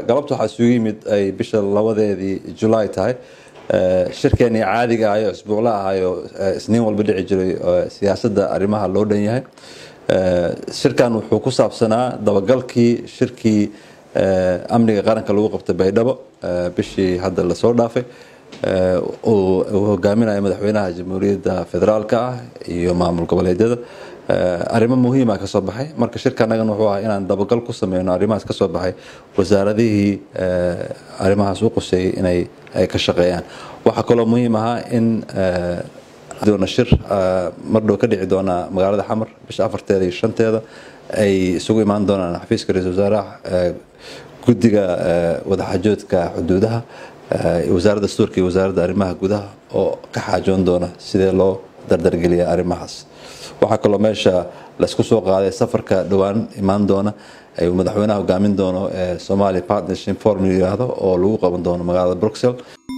galabta waxaa isugu yimid ay bisha labadeedii julaay tahay shirkeenii caadiga ahayo isbuucla ahayo isniin walba dhici jiray siyaasadda arrimaha loo dhan yahay shirkan wuxuu ku saabsanaa dabagalkii shirkii amniga qaranka lagu qabtay baydhabo bishii hadda lasoo dhaafay uu hogaaminaya madaxweynaha jamhuuriyadda federaalka ah iyo maamul goboleedyada arrimo muhiima ka soo baxay marka shirkanagan wuxuu ahaa inaan dabagal ku sameyno arrimahaas ka soo baxay wasaaradihii arrimahaas u quseeyey inay ay ka shaqeeyaan waxaa kaloo muhiim ahaa in doona shir mar dhow ka dhici doona magaalada xamar bisha afarteeda iyo shanteeda ay isugu imaan doonaan xafiiska ra-isul wasaaraha guddiga wadaxajoodka xuduudaha wasaaradda dastuurka iyo wasaaradda arrimaha gudaha oo ka xaajoon doona sidee loo dardargeliya arrimahaas waxaa kaloo meesha laysku soo qaaday safarka dhowaan imaan doona ayuu madaxweynaha hogaamin doono ee somalia partnership forum yiraahdo oo lagu qaban doono magaalada bruxelles